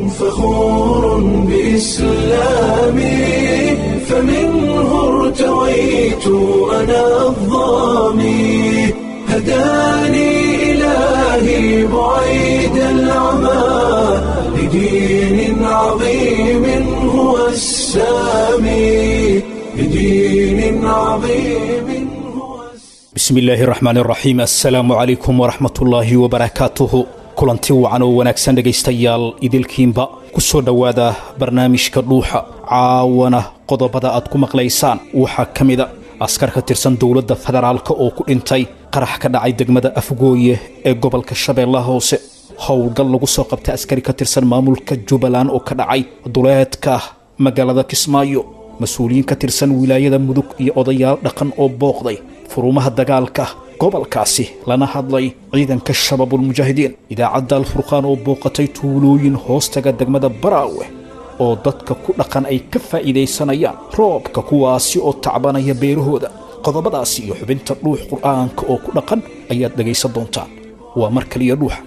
فخور بإسلامي فمنه ارتويت أنا الضامي هداني إلهي بعيد العمى لدين عظيم هو السامي لدين عظيم هو السامي bismi illaahi raxmaan raxiim assalaamu calaykum waraxmatullaahi wabarakaatuhu kulanti wacan oo wanaagsan dhegaystayaal idilkiinba ku soo dhowaada barnaamijka dhuuxa caawana qodobada aad ku maqlaysaan waxaa ka mida askar ka tirsan dowladda federaalka oo ku dhintay qarax ka dhacay degmada afgooye ee gobolka shabeellaha hoose howlgal lagu soo qabtay askari ka tirsan maamulka jubbaland oo ka dhacay duleedka magaalada kismaayo mas-uuliyiin ka tirsan wilaayada mudug iyo odayaal dhaqan oo booqday furumaha dagaalka gobolkaasi lana hadlay ciidanka shabaabulmujaahidiin idaacadda alfurqaan oo booqatay tuulooyin hoostaga degmada baraawe oo dadka ku dhaqan ay ka faa'iidaysanayaan roobka kuwaasi oo tacbanaya beerahooda qodobadaasi iyo xubinta dhuux qur'aanka oo ku dhaqan ayaad dhegaysan doontaan waa mar kaliya dhuuxa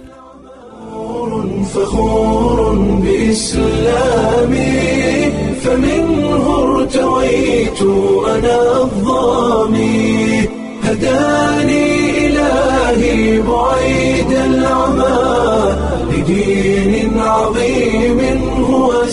فخور بإسلامي فمنه ارتويت أنا الضامي هداني إلهي بعيد العمى لدين عظيم هو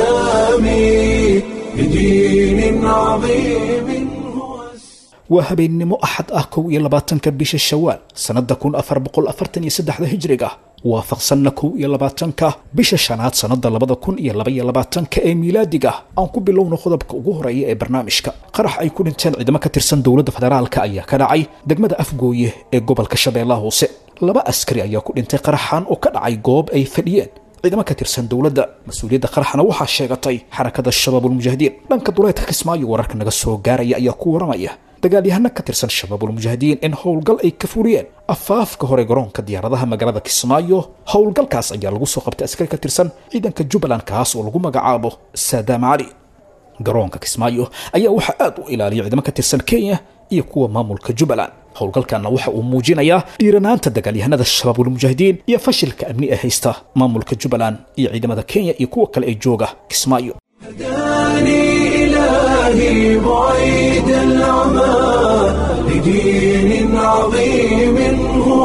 السامي لدين عظيم هو السامي waa habeennimo axad ah kow iyo labaatanka bisha shawaal sannadda kun afar boqol afartan iyo saddexda hijriga waafaqsanna kow iyo labaatanka bisha shanaad sannadda labada kun iyo labaiyo labaatanka ee miilaadiga aan ku bilowno qodobka ugu horeeya ee barnaamijka qarax ay ku dhinteen ciidamo ka tirsan dowladda federaalka ayaa ka dhacay degmada afgooye ee gobolka shabeellaha hoose laba askari ayaa ku dhintay qaraxan oo ka dhacay goob ay fadhiyeen ciidamo ka tirsan dowladda mas-uuliyadda qaraxna waxaa sheegatay xarakada shabaabulmujaahidiin dhanka duleedka kismaayo wararka naga soo gaaraya ayaa ku waramaya dagaalyahano ka tirsan shabaabulmujaahidiin in howlgal ay ka furiyeen afaafka hore garoonka diyaaradaha magaalada kismaayo howlgalkaas ayaa lagu soo qabtay askari ka tirsan ciidanka jubbaland kaas oo lagu magacaabo saadaam cali garoonka kismaayo ayaa waxaa aad u ilaaliyay ciidamo ka tirsan kenya iyo kuwa maamulka jubbaland howlgalkanna waxa uu muujinayaa dhiiranaanta dagaalyahanada shabaabulmujaahidiin iyo fashilka amni ee haysta maamulka jubbaland iyo ciidamada kenya iyo kuwa kale ee jooga kismaayo هداني إلهي بعيد العمى لدين عظيم هو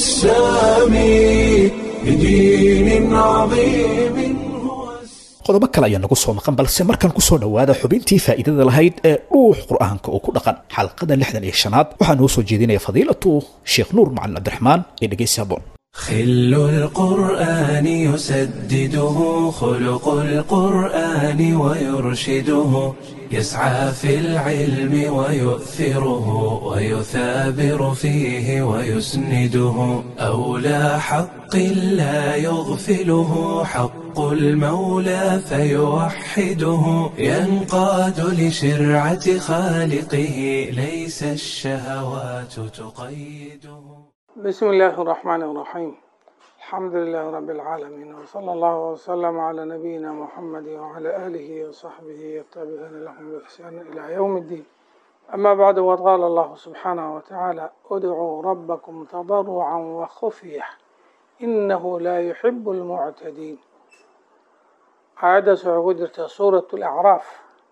السامي لدين عظيم هو السامي qodobo kale ayaa nagu soo maqan balse markan ku soo dhowaada xubintii faa'iidada lahayd ee dhuux qur'aanka oo ku dhaqan xalqada lixdan iyo shanaad waxaa noo soo jeedinaya fadiilatu sheekh nuur macalin cabdiraxmaan ee dhegeysi haboon خل القرآن يسدده خلق القرآن ويرشده يسعى في العلم ويؤثره ويثابر فيه ويسنده أولى حق لا يغفله حق المولى فيوحده ينقاد لشرعة خالقه ليس الشهوات تقيده بسم الله الرحمن الرحيم الحمد لله رب العالمين وصلى الله وسلم على نبينا محمد وعلى آله وصحبه والتابعين لهم بإحسان إلى يوم الدين أما بعد وقال الله سبحانه وتعالى ادعوا ربكم تضرعا وخفية إنه لا يحب المعتدين عادة سعودة سورة الأعراف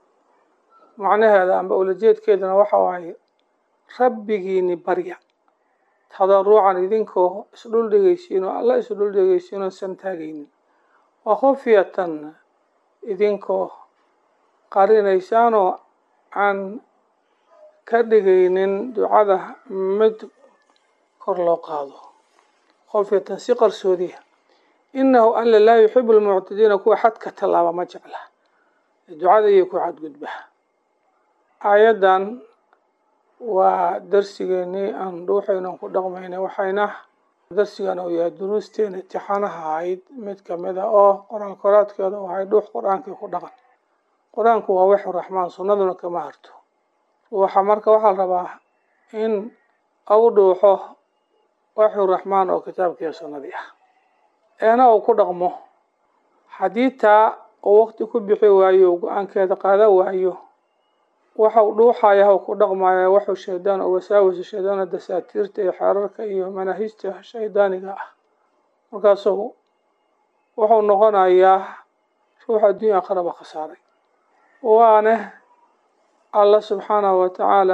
معنى هذا أن بقول جيد كيدنا وحواي ربكيني بريا tadaruucan idinkoo isdhul dhegeysiin oo alla isdhul dhegeysiin oo san taagaynin wa khufyatan idinkoo qarinaysaanoo aan ka dhigaynin ducada mid kor loo qaado khufyatan si qarsoodiya innahu alla laa yuxibu lmuctadiina kuwa xadka tallaaba ma jecla ducada iyo ku xadgudba aayaddan waa darsigeenii aan dhuuxaynan ku dhaqmaynay waxayna darsigan uu yahay duruusteena imtixaanaha ahayd mid kamida oo qoraal koraadkeeda u ahay dhuux qur-aankii ku dhaqan qur-aanku waa waxu raxmaan sunnaduna kama harto ruuxa marka waxaa la rabaa in au dhuuxo waxu raxmaan oo kitaabkiiyo sunnadii ah eena uu ku dhaqmo xadiidtaa uu waqti ku bixi waayo go-aankeeda qaada waayo waxau dhuuxaya ku dhaqmaya waxuu shaydaan oo wasaawisu shaydaana dasaatiirta iyo xeerarka iyo manaahijta shaydaaniga ah markaasuu wuxuu noqonayaa ruuxa adduunya aakhiraba khasaaray waana alla subxaanahu watacaala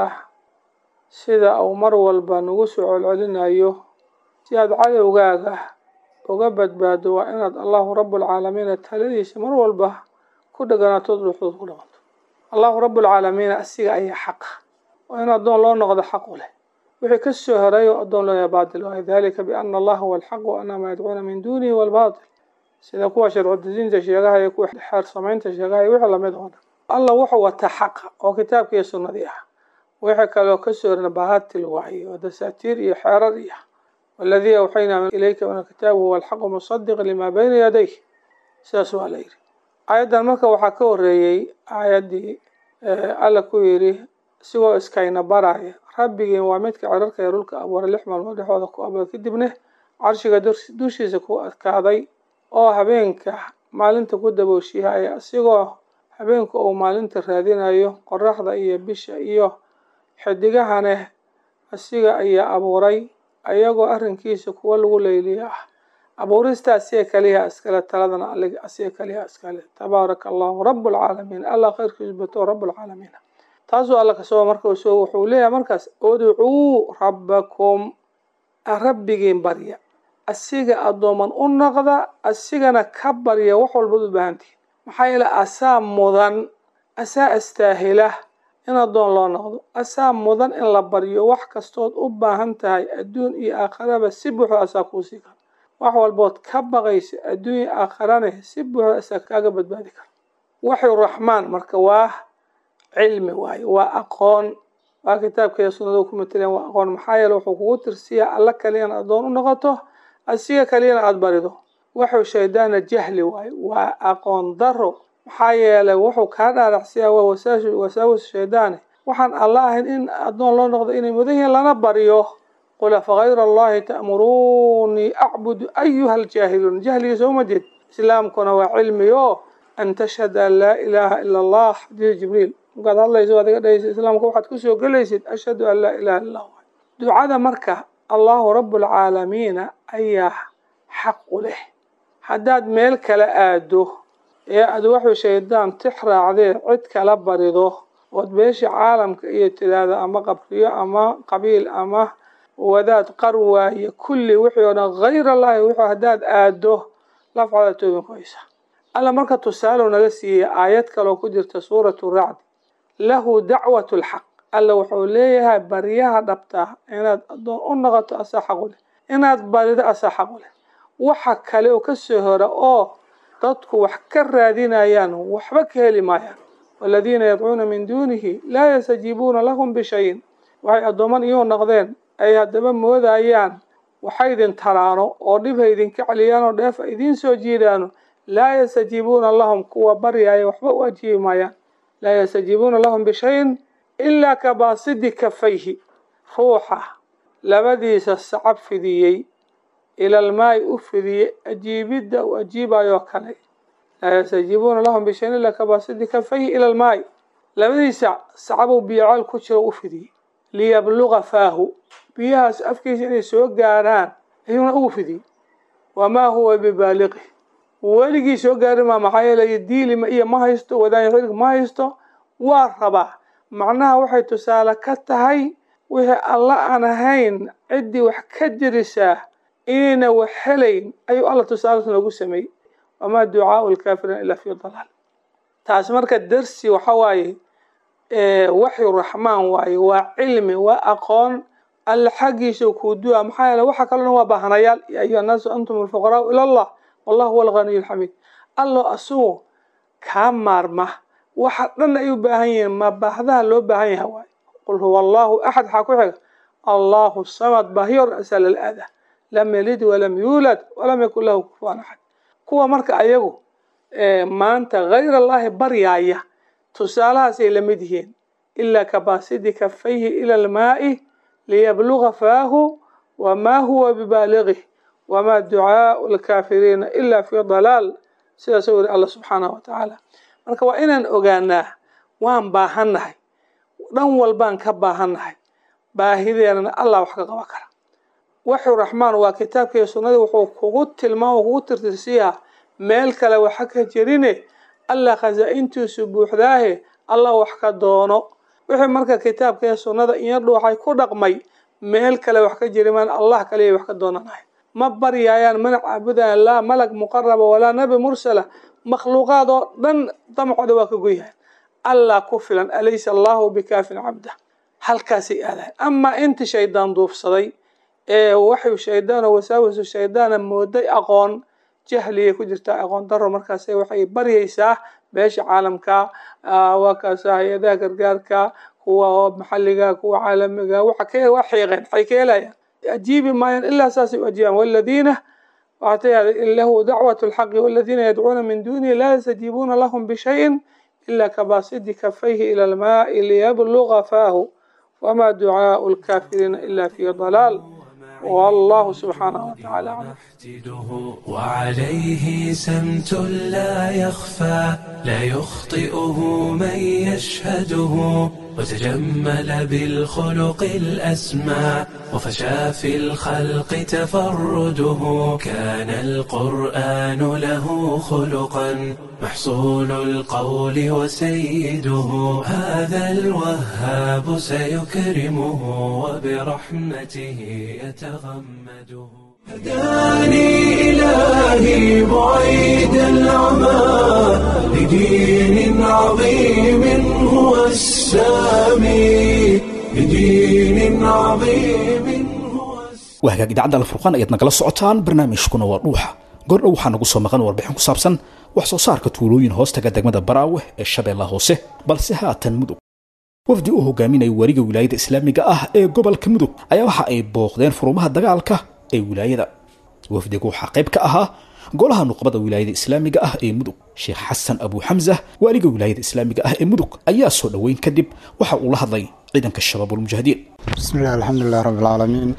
sida uu mar walba nagu soo celcelinayo si aada cadowgaaga uga badbaado waa inaad allahu rabbulcaalamiina taladiisa mar walba ku dheganaatood ruuxdood ku dhaqanto allahu rabbulcaalamiina asiga ayaa xaqa waa in addoon loo noqdo xaq u leh wixii ka soo horeey oo addoon looyahay baatil waayo dalika biana allaha huwa alxaq wa ana maa yadcuuna min duunihi huwa albaatil sida kuwa sharcudejinta sheegaha iyo kuwa xeer samaynta sheegaha iyo wixii lamid oo dhan allah wuxuu wataa xaqa oo kitaabka iyo sunnadii ah wixii kaloo kasoo horna baatil waaye oo dasaatiir iyo xeerar iyo waladii awxaynaa ilayka min alkitaabi huwa alxaqu musadiqa lima bayna yadayh sidaas waa la yidhi aayaddan marka waxaa ka horeeyey aayaddii alla ku yidhi isigoo iskayna baraya rabbigiin waa midka cirarka ee dhulka abuuray lix maalmood dhexooda ku abuuray kadibna carshiga dushiisa ku adkaaday oo habeenka maalinta ku dabooshiihaya isigoo habeenku uu maalinta raadinayo qoraxda iyo bisha iyo xidigahane asiga ayaa abuuray ayagoo arrinkiisa kuwa lagu leyliya ah abuurista asiga kaliya iskale taladana allig asiga kaliya iskale tabaaraka allahu rabbulcaalamiin allah khayrkiisu bato rabbulcaalamiin taasuu alla kasoo marka soo wuxuu leeyahay markaas udcuu rabbakum rabbigiin barya asiga addooman u noqda asigana ka barya wax walbaad u baahantihin maxaa yeele asaa mudan asaa astaahila in addoon loo noqdo asaa mudan in la baryo wax kastood u baahan tahay adduun iyo aakharaba si buuxda asaa kuusii kara wax walbood ka baqaysa adduun iyo aakharane si buuxda asaa kaaga badbaadi kara waxyu raxmaan marka waa cilmi waaye waa aqoon waa kitaabkeeda sunnada ku mateleen waa aqoon maxaa yeele wuxuu kugu tirsiyaa alla kaliyana addoon u noqoto asiga kaliyana aada barido waxuu shaydaana jahli waaye waa aqoon daro maxaa yeelay wuxuu kaa dhaaracsiyaa waa wasaawis shaydaane waxaan alla ahayn in addoon loo noqdo inay mudan yihiin lana baryo qul afagayra allahi ta'muruunii acbudu ayuha aljaahiluun jahligiisa uma jeed islaamkuna waa cilmi o an tashhada an laa ilaaha ila allah xadiis jibriil markaad hadlayso adiga dhahaysa islaamka waxaad kusoo gelaysid ashhadu an laa ilaha illa allah ducada marka allahu rabbulcaalamiina ayaa xaq u leh haddaad meel kala aado ee aad waxuu shaydaan tix raacdee cid kala barido ood beesha caalamka iyo tiraahda ama qabriyo ama qabiil ama wadaad qar waaye kulli wixii oo dhan hayr allahi wuxuu haddaad aado lafcada toobin ku haysa alla marka tusaalow naga siiyey aayad kaloo ku jirta suuratu racd lahu dacwat lxaq alla wuxuu leeyahay baryaha dhabtaa inaad addoon u noqoto asaa xaq u leh inaad barido asaa xaq u leh waxa kale oo kasoo hora oo dadku wax ka raadinayaan waxba ka heli maayaan waladiina yadcuuna min duunihi laa yastajiibuuna lahum bishayin waxay addooman iyuu noqdeen ay haddaba moodayaan waxa idin taraano oo dhib ha idinka celiyaan oo dheef a idiin soo jiidaano laa yastajiibuuna lahum kuwa baryaaya waxba u ajiibi maayaan laa yastajiibuuna lahum bishayin ilaa kabaasidi kafayhi ruuxa labadiisa sacab fidiyey ilalmaay u fidiyey ajiibidda uu ajiibayoo kale laa yastajiibuuna lahum bishayin ilaa kabaasidi kafayhi ila lmaay labadiisa sacabuu biyocaal ku jiro u fidiyey liyabluga faahu biyahaas afkiisa inay soo gaarhaan ayuuna ugu fidiyey wamaa huwa bibaaliqi weligii soo gaari maa maxaa yeelay diilima iyo ma haysto wadaanya xilg ma haysto waa rabaa macnaha waxay tusaale ka tahay wixii alla aan ahayn ciddii wax ka jirisaa inayna wax helayn ayuu alla tusaales noogu sameeyey wamaa ducaau lkaafiriina ilaa fi dalaal taas marka darsi waxa waaye waxyu raxmaan waaye waa cilmi waa aqoon alla xaggiisa kuu du'a maxaa yeele waxa kalona waa baahanayaal ya ayuha annaasu antum alfuqaraau ila allah wallahu huwa alghaniyu alxamiid allo asugu kaa maarma waxa dhan ay u baahan yihiin ma baahdaha loo baahan yaha waaye qul huwa allahu axad waxaa ku xiga allahu samad baahiyor asaa lala aada lam yalid walam yuulad walam yakun lahu kufuwan axad kuwa marka ayagu maanta hayr allahi baryaaya tusaalahaasay la mid yihiin ilaa kabaasidi kafayhi ila almaa'i liyabluga faahu wamaa huwa bibaaligih wamaa ducaau lkaafiriina ila fi dalaal sidaasuu yiri alla subxaanahu wa tacaala marka waa inaan ogaanaa waan baahannahay dhan walbaan ka baahannahay baahideenana allah wax ka qaban kara waxu raxmaan waa kitaabkiiyo sunnadii wuxuu kugu tilmaama kugu tirtirsiyaa meel kale waxa ka jirine allah khasaa-intiisu buuxdaahe allah wax ka doono wixii marka kitaabka iyo sunnada iyo dhuuxay ku dhaqmay meel kale wax ka jiri maan allah kaliya wax ka doonanahay ma baryaayaan mana caabudayaan laa malag muqaraba walaa nabi mursala makhluuqaad oo dhan damcooda waa ka goyahay allah ku filan alaysa allahu bikaafin cabda halkaasay aadahay amaa inta shaydaan duufsaday ee waxay shaydaano wasaawisu shaydaana mooday aqoon jahliyay ku jirtaa aqoon daro markaas waxay baryaysaa beesha caalamka waa kaasa hay-adaha gargaarka kuwa maxalliga kuwa caalamiga waxa ka waa xiiqeen waxay ka helayaan ajiibi maayaan ilaa saasay u ajibaan waladiina waxatay lahu dacwat lxaqi waladiina yadcuuna min dunihi laa yastajiibuuna lahum bishayin ila kabasidi kafayhi ila almaai liyabluga faahu wama ducaau lkafiriina ila fi dalaal والله سبحانه وتعالى يحتده وعليه سمت لا يخفى لا يخطئه من يشهده وتجمل بالخلق الأسمى وفشى في الخلق تفرده كان القرآن له خلقا محصول القول وسيده هذا الوهاب سيكرمه وبرحمته يتغمده هداني إلهي بعيد العمى لدين عظيم هو السامي لدين عظيم هو السامي waa hagaag idaacadda alfurqaan ayaad nagala socotaan barnaamijkuna waa dhuuxa goordhow waxaa nagu soo maqan warbixin ku saabsan wax soo saarka tuulooyin hoostaga degmada baraawe ee shabeellaha hoose balse haatan mudug wafdi u hogaaminaya wariga wilaayada islaamiga ah ee gobolka mudug ayaa waxa ay booqdeen furumaha dagaalka ee wilaayada wafdigu waxaa qayb ka ahaa golaha nuqbada wilaayada islaamiga ah ee mudug sheekh xasan abu xamsa waaliga wilaayada islaamiga ah ee mudug ayaa soo dhoweyn kadib waxa uu la hadlay ciidanka shabaabulmujaahidiin بسم الله الحمد لله رب العالمين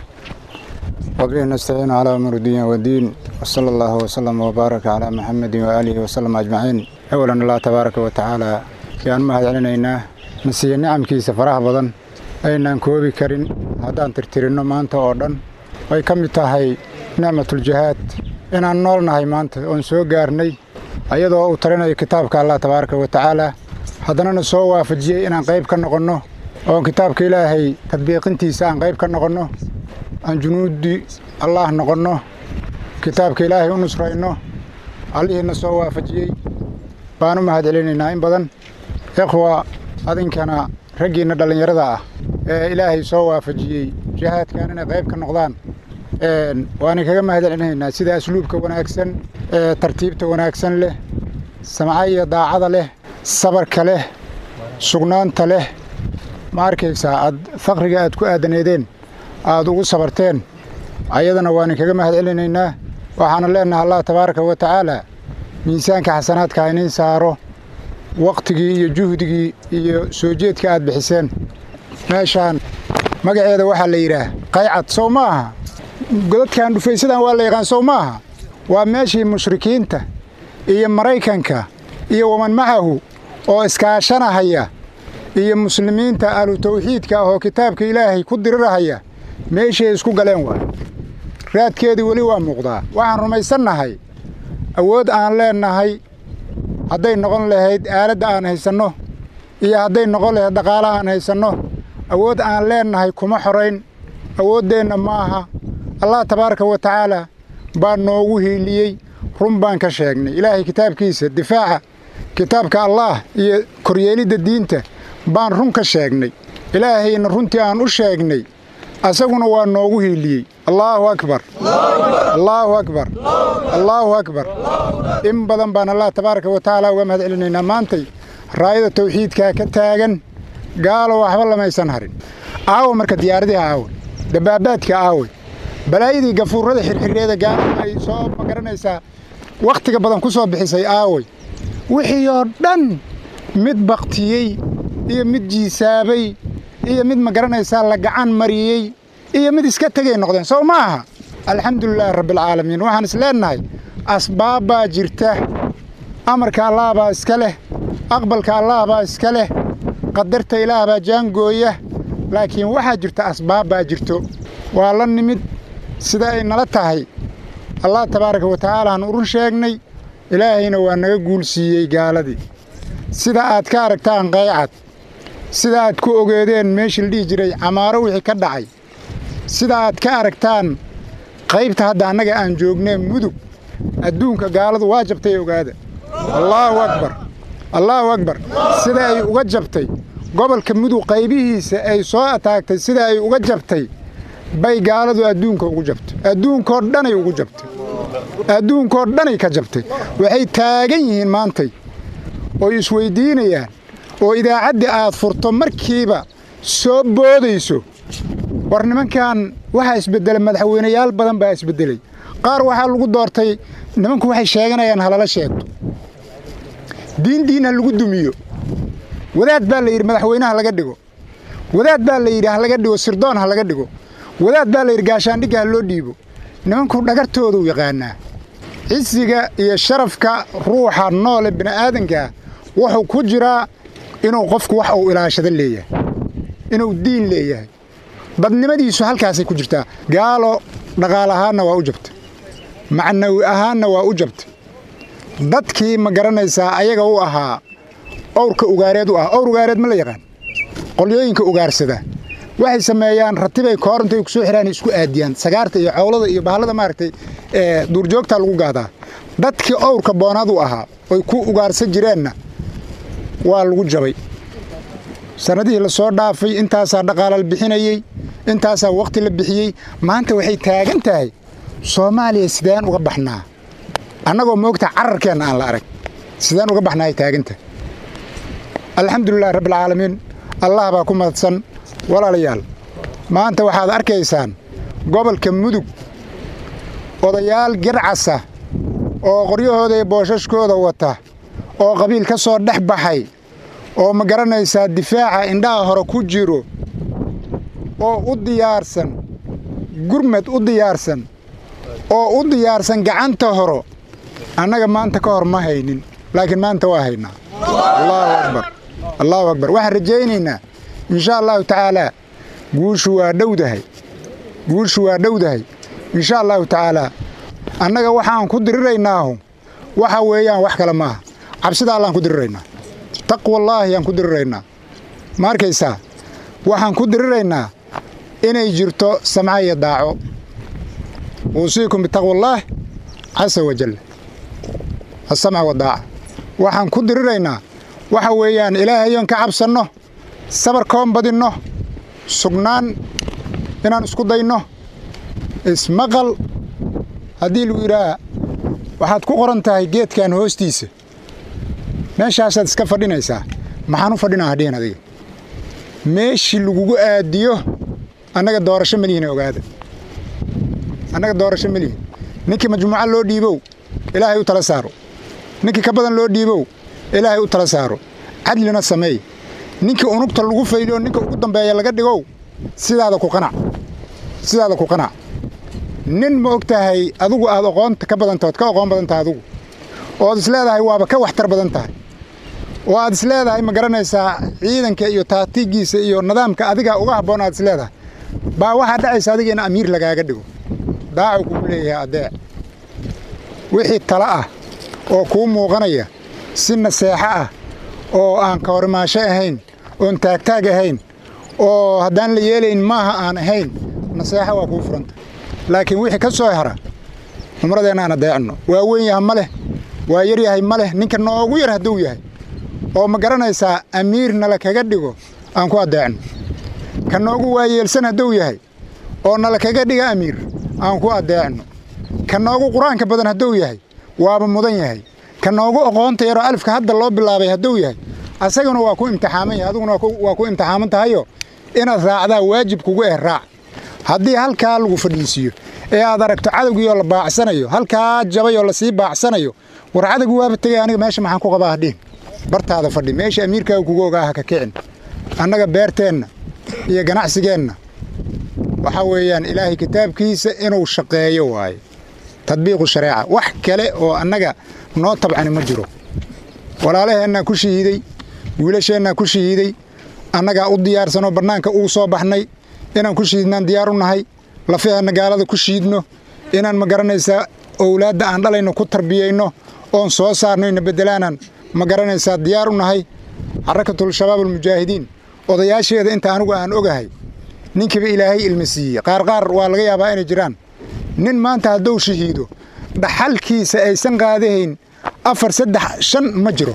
وبه نستعين على أمر الدين والدين وصلى الله وسلم وبارك على محمد وآله وسلم أجمعين أولا الله تبارك وتعالى كان ما علينا نسي نعم كي سفرها بدن أين كوبي كرين هدان ترترينو مانتا أوردن way ka mid tahay nicmatuljihaad inaan noolnahay maanta oon soo gaarnay ayadoo uu tarinayo kitaabka allah tabaaraka wa tacaala haddanana soo waafajiyey inaan qayb ka noqonno oon kitaabka ilaahay tadbiiqintiisa aan qayb ka noqonno aan junuuddii allaah noqonno kitaabka ilaahay u nusrayno allihiina soo waafajiyey baan u mahad celinaynaa in badan ikhwa adinkana raggiinna dhallinyarada ah ee ilaahay soo waafajiyey jihaadkan inay qayb ka noqdaan waana kaga mahad celinaynaa sida asluubka wanaagsan ee tartiibta wanaagsan leh samca iyo daacada leh sabarka leh sugnaanta leh ma arkaysaa aad faqriga aad ku aadaneedeen aad ugu sabarteen ayadana waana kaga mahad celinaynaa waxaana leenaha allah tabaaraka wa tacaala miisaanka xasanaadka ha iniin saaro wakhtigii iyo juhdigii iyo soo jeedka aad bixiseen meeshaan magaceeda waxaa la yidhaah qaycad sow ma aha godadkan dhufaysadan waa la yaqaan sow ma aha waa meeshii mushrikiinta iyo maraykanka iyo waman macahu oo iskaashanahaya iyo muslimiinta ahlu tawxiidka ah oo kitaabka ilaahay ku dirirahaya meeshay isku galeen waay raadkeedii weli waa muuqdaa waxaan rumaysannahay awood aan leennahay hadday noqon lahayd aaladda aan haysanno iyo hadday noqon lahayd dhaqaala aan haysanno awood aan leennahay kuma xorayn awooddeenna ma aha allah tabaaraka wa tacaala baa noogu hiiliyey run baan ka sheegnay ilaahay kitaabkiisa difaaca kitaabka allaah iyo koryeelidda diinta baan run ka sheegnay ilaahayna runtii aan u sheegnay asaguna waa noogu hiiliyey allaahu akbar allaahu akbar allaahu akbar in badan baan allah tabaaraka wa tacaala uga mahad celinaynaa maantay raayada tawxiidkaa ka taagan gaalo waxba lamaysan harin aawo marka diyaaradiha aawe dabaabaadka aawe balaayadii gafuurrada xirxireeda gaalo ay soo magaranaysaa wakhtiga badan ku soo bixisay aawey wixii oo dhan mid baktiyey iyo mid jiisaabay iyo mid magaranaysaa la gacan mariyey iyo mid iska tegay noqdeen sow ma aha alxamdulilaahi rabbialcaalamiin waxaan is leennahay asbaab baa jirta amarka allaah baa iska leh aqbalka allaah baa iska leh qadarta ilaah baa jaangooya laakiin waxaa jirta asbaab baa jirto waa la nimid sida ay nala tahay allah tabaaraka wa tacaala aan urun sheegnay ilaahayna waa naga guulsiiyey gaaladii sida aad ka aragtaan qaycad sida aad ku ogeedeen meeshii la dhihi jiray camaaro wixii ka dhacay sida aad ka aragtaan qaybta hadda annaga aan joognee mudug adduunka gaaladu waa jabtay ogaada allaahu akbar allaahu akbar sida ay uga jabtay gobolka mudug qaybihiisa ay soo ataagtay sida ay uga jabtay bay gaaladu adduunka ugu jabtay adduunkoo dhanay ugu jabtay adduunkoo dhanay ka jabtay waxay taagan yihiin maantay oo isweyddiinayaan oo idaacaddii aad furto markiiba soo boodayso war nimankan waxaa isbeddelay madaxweynayaal badan baa isbeddelay qaar waxaa lagu doortay nimanku waxay sheeganayaan halala sheegto diindiin ha lagu dumiyo wadaad baa la yidhi madaxweynaha laga dhigo wadaad baa la yidhi ha laga dhigo sirdoon ha laga dhigo wadaad baa la yidhi gaashaandhigga ha loo dhiibo nimanku dhagartooduu yaqaanaa cisiga iyo sharafka ruuxa noole bini'aadankaa wuxuu ku jiraa inuu qofku wax uu ilaashado leeyahay inuu diin leeyahay dadnimadiisu halkaasay ku jirtaa gaalo dhaqaal ahaanna waa u jabtay macnawi ahaanna waa u jabtay dadkii ma garanaysaa ayaga u ahaa owrka ugaareed u ah owr ugaareed ma la yaqaan qolyooyinka ugaarsada waxay sameeyaan ratibay koorantay ku soo xiraan isku aadiyaan sagaarta iyo cowlada iyo bahallada maaragtay ee duurjoogta lagu gaadaa dadkii owrka boonaad u ahaa oy ku ugaarsan jireenna waa lagu jabay sannadihii la soo dhaafay intaasaa dhaqaala la bixinayey intaasaa wakhti la bixiyey maanta waxay taagan tahay soomaaliya sideen uga baxnaa annagoo moogta cararkeenna aan la arag sideen uga baxnaa ay taagan tahay alxamdulilahi rabbialcaalamiin allah baa ku mahadsan walaalayaal maanta waxaad arkaysaan gobolka mudug odayaal garcasa oo qoryahooda iyo boosashkooda wata oo qabiil ka soo dhex baxay oo ma garanaysaa difaaca indhaha hore ku jiro oo u diyaarsan gurmad u diyaarsan oo u diyaarsan gacanta horo annaga maanta ka hor ma haynin laakiin maanta waa haynaa allaahu akbar allaahu akbar waxaan rajaynaynaa inshaa allahu tacaalaa guushu waa dhowdahay guushu waa dhowdahay inshaa allahu tacaalaa annaga waxaan ku diriraynaahu waxa weeyaan wax kale maaha cabsida allaan ku diriraynaa taqwallaahi yaan ku diriraynaa ma arkaysaa waxaan ku diriraynaa inay jirto samca iyo daaco uusiikum bitaqwallaah casa wajal asamca wadaaca waxaan ku diriraynaa waxa weeyaan ilaahayoon ka cabsanno sabarkoon badinno sugnaan inaan isku dayno ismaqal haddii lagu yidhaaha waxaad ku qoran tahay geedkan hoostiisa meeshaasaad iska fadhinaysaa maxaan u fadhinaa hadhihin adiga meeshii lagugu aadiyo annaga doorasho melihin ogaada annaga doorasho melihin ninkii majmuuca loo dhiibow ilaahay u tala saaro ninkii ka badan loo dhiibow ilaahay u tala saaro cadlina sameey ninkii unugta lagu fayliyo ninka ugu dambeeya laga dhigow sidaada ku qanac sidaada ku qanac nin ma og tahay adigu aad aqoonta ka badantaood ka aqoon badan tahay adigu ood is leedahay waaba ka waxtar badan tahay oo aad is leedahay ma garanaysaa ciidanka iyo taatiigiisa iyo nidaamka adiga uga habboon aad is leedahay baa waxaa dhacaysa adiga in amiir lagaaga dhigo daacu kugu leeyahay adeec wixii tala ah oo kuu muuqanaya si naseexo ah oo aan ka horimaasho ahayn oon taagtaag ahayn oo haddaan la yeelayn maaha aan ahayn naseexo waa kuu furanta laakiin wixii ka soo hara cumradeenna aan adeecno waa weyn yaha ma leh waa yar yahay ma leh ninka noogu yar hadduu yahay oo ma garanaysaa amiir nala kaga dhigo aan ku adeecno ka noogu waayeelsan hadduu yahay oo nala kaga dhiga amiir aan ku adeecno ka noogu qur-aanka badan hadduu yahay waaba mudan yahay ka noogu aqoonta yaroo alifka hadda loo bilaabay hadduu yahay asaguna waa ku imtixaaman yahay adiguna waa ku imtixaaman tahayo inaad raacdaa waajib kugu eh raac haddii halkaa lagu fadhiisiiyo ee aad aragto cadowgiioo la baacsanayo halkaa jabayoo lasii baacsanayo war cadowgi waaba tegay aniga meesha maxaan ku qabaa hadhihin bartaada fadhi meesha amiirkaaga kugu ogaa ha ka kicin annaga beerteenna iyo ganacsigeenna waxaa weeyaan ilaahay kitaabkiisa inuu shaqeeyo waaye tadbiiqu shareeca wax kale oo annaga noo tabcani ma jiro walaalaheennaa ku shahiiday wiilasheennaa ku shahiiday annagaa u diyaarsanoo bannaanka uu soo baxnay inaan ku shiidnaan diyaar u nahay lafaheenna gaalada ku shiidno inaan ma garanaysaa owlaadda aan dhalayno ku tarbiyayno oon soo saarnayna beddelaanaan ma garanaysaa diyaar u nahay xarakatul shabaab almujaahidiin odayaasheeda inta anigu aan ogahay ninkiiba ilaahay ilma siiyey qaar qaar waa laga yaabaa inay jiraan nin maanta hadduu shahiido dhaxalkiisa aysan qaadahayn afar saddex shan ma jiro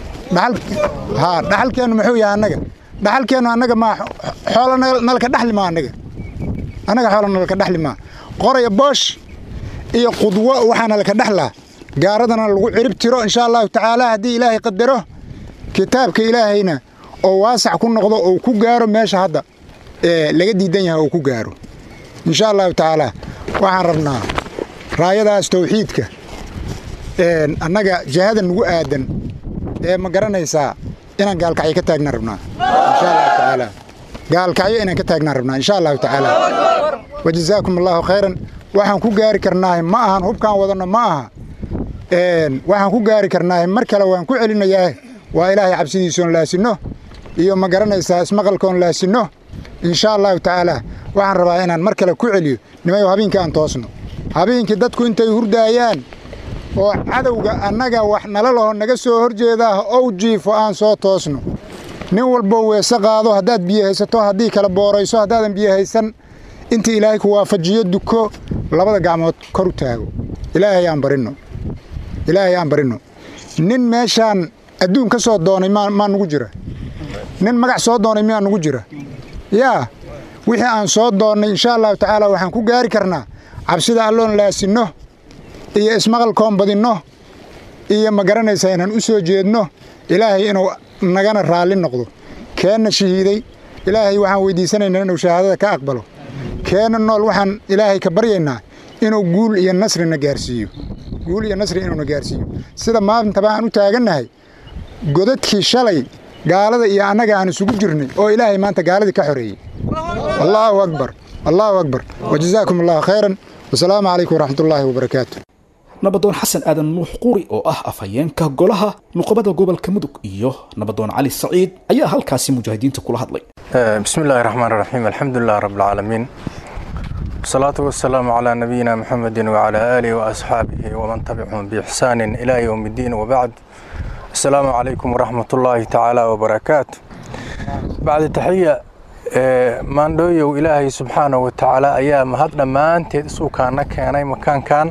haa dhaxalkeennu muxuu yahay annaga dhaxalkeennu annaga maa xoolo nalka dhaxli maa annaga annaga xoolo nalka dhaxli maa qoraya boosh iyo qudwo waxaana laka dhexlaa gaaradana lagu cirib tiro insha allahu tacaala haddii ilaahay qadaro kitaabka ilaahayna oo waasac ku noqdo oo ku gaaro meesha hadda ee laga diidan yahay oo ku gaaro insha allahu tacaala waxaan rabnaa raayadaas tawxiidka annaga jihada nugu aadan ee ma garanaysaa inaan gaalkacyo ka taagna rabnaa insha allahu tacaala gaalkacyo inaan ka taagnaan rabnaa insha allahu tacaala wajazaakum allahu khayran waxaan ku gaari karnaahay ma ahan hubkaan wadanno ma aha waxaan ku gaari karnaahay mar kale waan ku celinayaa waa ilaahay cabsidiisoon laasinno iyo ma garanaysaa ismaqalkoon laasinno insha allahu tacaala waxaan rabaa inaan mar kale ku celiyo nimayo habeenkii aan toosno habeenkii dadku intay hurdaayaan oo cadowga annaga wax nala laho naga soo horjeedaa ow jiifo aan soo toosno nin walbo weese qaado haddaad biyo haysato haddii kala boorayso haddaadan biyo haysan inta ilaahay ku waafajiyo duko labada gacmood kor u taago ilaahay aan barinno ilaahay aan barinno nin meeshaan adduun ka soo doonay maa maa nugu jira nin magac soo doonay miyaa nugu jira yaa wixii aan soo doonnay insha allahu tacaala waxaan ku gaari karnaa cabsida alloon laasinno iyo ismaqalkoon badinno iyo ma garanaysaa inaan u soo jeedno ilaahay inuu nagana raalli noqdo keenna shahiiday ilaahay waxaan weydiisanaynaa inuu shahaadada ka aqbalo keenna nool waxaan ilaahay ka baryaynaa inuu guul iyo nasrina gaarsiiyo guul iyo nasri inuuna gaarsiiyo sida maantaba aan u taagannahay godadkii shalay gaalada iyo annaga aan isugu jirnay oo ilaahay maanta gaaladii ka xoreeyey allaahu akbar allaahu akbar wajazaakum allahu khayran wasalaamu calaykum waraxmatullaahi wabarakaatu nabadoon xasan aadan nuux quri oo ah afhayeenka golaha nuqobada gobolka mudug iyo nabadoon cali saciid ayaa halkaasi mujaahidiinta kula hadlay بسم الله الرحمن الرحيم الحمد لله رب العالمين والصلاة والسلام على نبينا محمد وعلى آله وأصحابه ومن تبعهم بإحسان إلى يوم الدين وبعد السلام عليكم ورحمة الله تعالى وبركاته بعد تحية maandhooyow ilaahay subxaanahu watacaala ayaa mahad dhammaanteed isuukaana keenay makaankan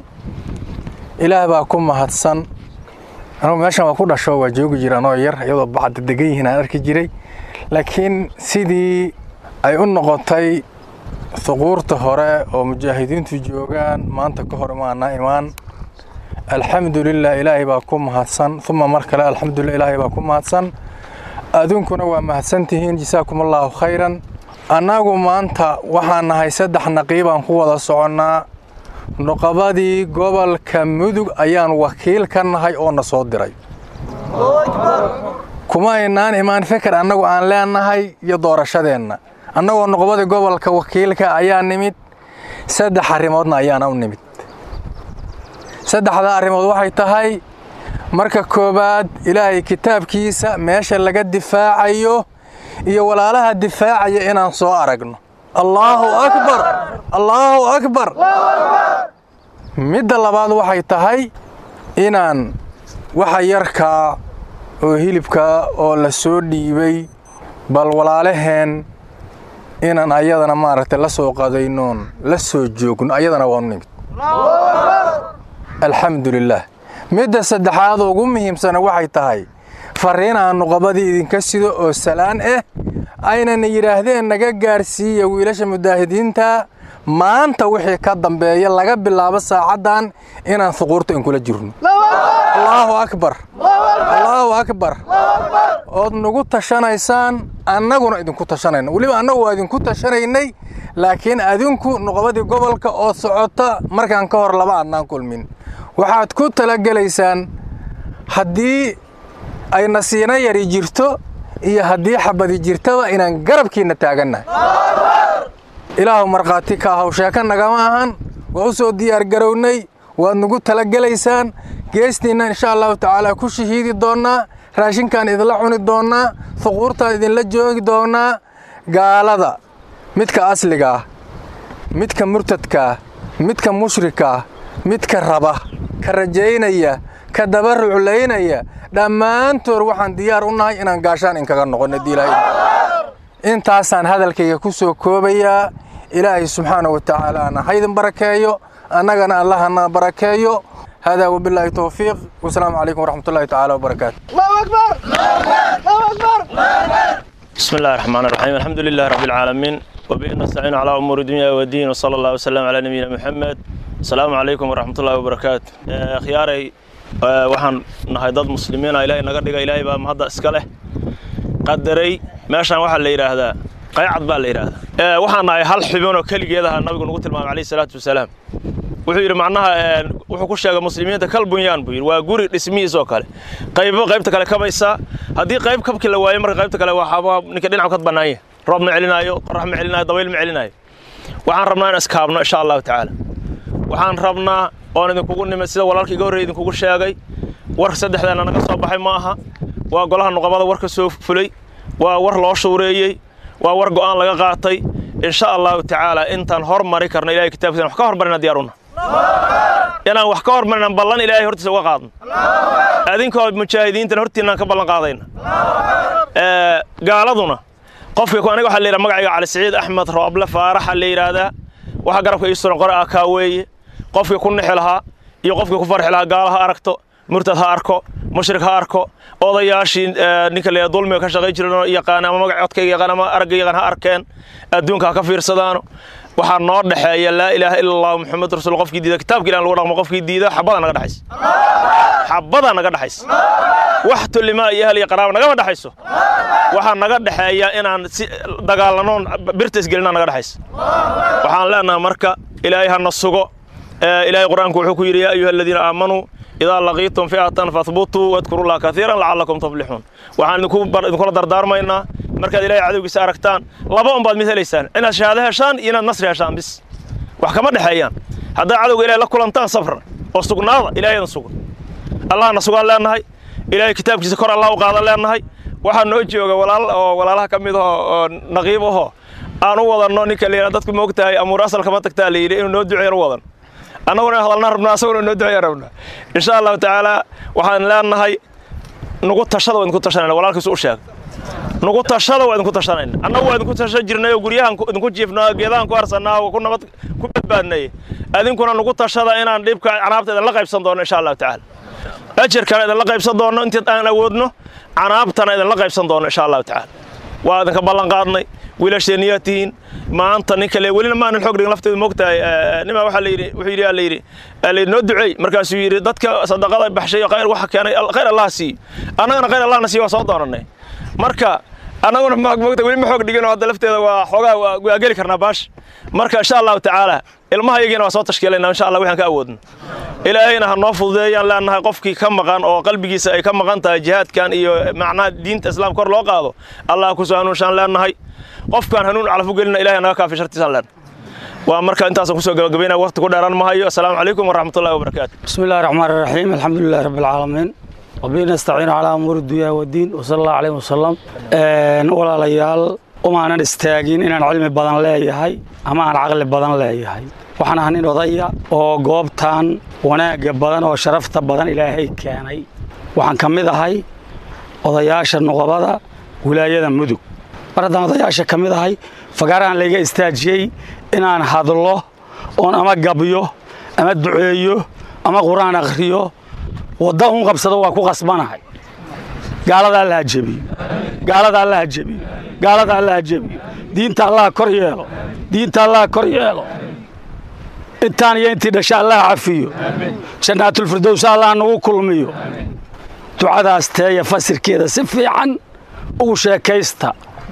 ilaah baa ku mahadsan anugu meeshan waa ku dhasho waa joogi jira anoo yar iyadoo bacda degan yihiin aan arki jiray laakiin sidii ay u noqotay huquurta hore oo mujaahidiintu joogaan maanta ka hor imaana imaan alxamdulilah ilaahay baa ku mahadsan uma mar kale alxamdulilah ilaahay baa ku mahadsan aduunkuna waa mahadsantihiin jasaakum allaahu khayran annagu maanta waxaan nahay saddex naqiibaan ku wada soconnaa nuqabadii gobolka mudug ayaan wakiil ka nahay oo na soo diray kuma aynaan imaan feker annagu aan leenahay iyo doorashadeenna annagoo nuqbadii gobolka wakiilka ayaa nimid saddex arrimoodna ayaana u nimid saddexdaa arrimood waxay tahay marka koowaad ilaahay kitaabkiisa meesha laga difaacayo iyo walaalaha difaacaya inaan soo aragno allaahu akbar allaahu akbar midda labaad waxay tahay inaan waxa yarkaa oo hilibkaa oo la soo dhiibay bal walaalaheen inaan ayadana maaragtay la soo qadaynoon la soo joogno ayadana waanu nimid alxamdu lilaah midda saddexaad ugu muhiimsana waxay tahay farriin aan nuqabadii idinka sido oo salaan ah aynana yidhaahdeen naga gaarsiiya wiilasha mujaahidiinta maanta wixii ka dambeeya laga bilaabo saacaddan inaan huquurta inkula jirno allaahu akbar allaahu akbar ood nagu tashanaysaan annaguna idinku tashanayna weliba annagu waa idinku tashanaynay laakiin adinku nuqabadii gobolka oo socota markaan ka hor laba adnaan kulmin waxaad ku talagelaysaan haddii ay nasiino yari jirto iyo haddii xabadi jirtaba inaan garabkiinna taagannahay ilaahu markhaati ka ahaw sheeko nagama ahan waa u soo diyaargarownay waad nagu talagelaysaan geestiinna insha allahu tacaala ku shahiidi doonnaa raashinkaan idinla cuni doonnaa huquurtaan idinla joogi doonnaa gaalada midka asliga ah midka murtadkaah midka mushrikaah midka raba ka rajaynaya ka daba ruclaynaya dhammaantood waxaan diyaar u nahay inaan gaashaan inkaga noqonno diilaahay intaasaan hadalkayga ku soo koobayaa ilaahay subxaana wa tacaalaana haydin barakeeyo annagana allahana barakeeyo هذا وبالله توفيق والسلام عليكم ورحمة الله تعالى وبركاته الله أكبر الله أكبر بسم الله الرحمن الرحيم الحمد لله رب العالمين وبه نستعين على أمور الدنيا والدين وصلى الله وسلم على نبينا محمد السلام عليكم ورحمة الله وبركاته خياري waxaan nahay dad muslimiina ilaahay naga dhiga ilaahay baa mahadda iska leh qadaray meeshaan waxaa la yidhaahdaa qaycad baa la yidhaahdaa waxaan nahay hal xubin oo keligeed aha nabigu nagu tilmaamay calayhi salaatu wasalaam wuxuu yidhi macnaha wuxuu ku sheegay muslimiinta kal bunyaan buu yidhi waa guri dhismihiis oo kale qaybo qaybta kale kabaysaa haddii qayb kabki la waayo marka qaybta kale waxaa ninka dhinacu ka bannaanya roob ma celinaayo qorax ma celinaayo dabayl ma celinaayo waxaan rabnaa in iskaabno insha allahu tacaala waxaan rabnaa oon idinkugu nimid sida walaalka iga horreey idinkugu sheegay war saddexdeena naga soo baxay ma aha waa golaha nuqabada war ka soo fulay waa war loo shuureeyey waa war go'aan laga qaatay insha allahu tacaala intaan hormari karno ilahay kitaabkiisa wax ka hormarina diyaaruna inaan wax ka hormarina ballan ilaahay hortiisa uga qaadno adinkoo mujaahidiintan hortiinaan ka ballan qaadayna gaaladuna qofka aniga waxaa la yidhaha magacayga cali siciid axmed rooble faaraxa la yidhaahdaa waxa garabka ii suran qore akaa weeye qofkii ku nixi lahaa iyo qofkii ku farxi lahaa gaala ha aragto murtad ha arko mushrik ha arko odayaashii ninka la dulmiga ka shaqay jiran yaqaan ama magac codkayga yaqaan ama aragga yaqaan ha arkeen adduunka ha ka fiirsadaano waxaa noo dhexeeya laa ilaaha ila allah muxamed rasuul qofkii diida kitaabka ilan lagu dhaqmo qofkii diida xabadaa naga dhexaysa xabadaa naga dhexaysa wax tulimaa iyo ahal iyo qaraaba nagama dhexayso waxaa naga dhexeeya inaan si dagaalanoon birta isgelinaa naga dhexaysa waxaan leenahay marka ilaahay hana sugo ilaahay qur-aanku wuxuu ku yidhi yaa ayuha aladiina aamanuu idaa laqiitum fi'atan fahbutuu wadkuru llaha kaiiran lacallakum tuflixuun waxaan idinkula dardaarmaynaa markaad ilaahay cadowgiisa aragtaan laba unbaad mid helaysaan inaad shahaado heshaan iyo inaad nasri heshaan bis wax kama dhexeeyaan haddaad cadowga ilahay la kulantaan safra oo sugnaada ilaahaydan suga allahna sugaan leennahay ilaahay kitaabkiisa kor allah u qaadan leennahay waxaa noo jooga walaal oo walaalaha ka mid ahoo oo naqiib ahoo aan u wadanno ninka la yidhaha dadku moogtahay amuur asalka ma tagtaa la yidhi inuu noo duceeyan u wadan annaguna hadalna rabnaa asaguna noo duceeya rabnaa insha allahu tacaala waxaan leenahay nugu tashada waa idinku tashanayna walaalkiisu u sheeg nugu tashada waa idinku tashanayna annagu waa idinku tashan jirnay oo guryahan idinku jiifnaa geedahan ku harsannaa oo ku nabad ku badbaadnay adinkuna nugu tashada inaan dhibka canaabta idinla qaybsan doono insha allahu tacaala ajarkana idinla qaybsan doono intii aan awoodno canaabtana idinla qaybsan doono insha allahu tacaala waa idinka ballan qaadnay wiilasheenniyaa tihiin maanta ninka le welina maanan xoog dhigin lafteedu moogtahay nima waxaa la yidhi wuxuu yidhi aa la yidhi aa la yidhi noo duceey markaasuu yidhi dadka sadaqada baxshay khayr waxa keenay khayr allah siiyo annagana khayr allahna siiyo waa soo doonanay marka annaguna moogta weli ma xoog dhigin oo hadda lafteeda waa xoogaa waa geli karnaa baash marka insha allahu tacaala ilmaha yagiina waa soo tashkiilaynaa insha allah waxaan ka awoodno ilaahayna ha noo fududeeyaan leenahay qofkii ka maqan oo qalbigiisa ay ka maqan tahay jihaadkan iyo macnaha diinta islaamka kor loo qaado allah ku soo hanuunshaan leenahay qofkaan hanuun calaf u gelina ilahay naga kaafi shartiisaan leenahay waa marka intaasaan kusoo gabagabaynaya waqti ku dheeraan mahayo assalaamu calaykum waraxmatullahi wabarakaatu بسم الله الرحمن الرحيم الحمد لله رب العالمين وبه نستعين على أمور الدنيا والدين وصلى الله عليه وسلم ولا ليال وما أنا استاجين إن أنا علمي بدن لا يهي أما أنا عقل بدن لا يهي waxaan ahaa nin odaya oo goobtan wanaagga badan oo sharafta badan ilaahay keenay waxaan ka mid ahay odayaasha nuqabada wilaayada mudug mar haddaan odayaasha ka mid ahay fagaarahan layga istaajiyey inaan hadlo oon ama gabyo ama duceeyo ama qur-aan akhriyo wadda un qabsado waa ku qasbanahay gaalada alla ha jebiyo gaalada alla ha jebiyo gaalada alla ha jebiyo diinta allaha kor yeelo diinta allaha kor yeelo intaan iyo intii dhasha allaha cafiyo jannaatulfirdows allah nagu kulmiyo ducadaas teeya fasirkeeda si fiican ugu sheekaysta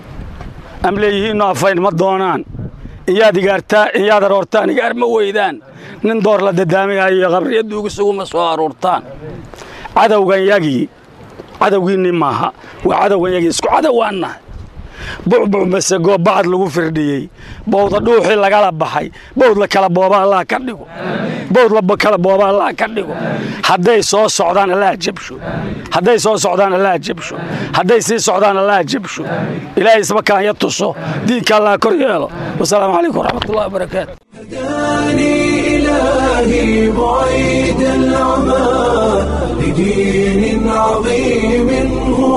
am leeyihiinno afayn ma doonaan iyaad igaartaa iyaad aroortaan igaar ma weydaan nin door la dadaamayayo qabriyaddu ugu suguma soo aruurtaan cadowgan yagii cadowgiinni maaha waa cadowgan yagii isku cadowaannahay bucbuc masego bacad lagu firdhiyey bowda dhuuxii lagala baxay bowd la kala booba allah ka dhigo bowd la kala booba allah ka dhigo hadday soo socdaan allah jabsho hadday soo socdaan allah jabsho hadday sii socdaan allah jabsho ilaahay isma kaanya tuso diinka allah kor yeelo wasalaamu calaykum waraxmatullahi wabarakaatu هداني إلهي بعيد العمى بدين عظيم هو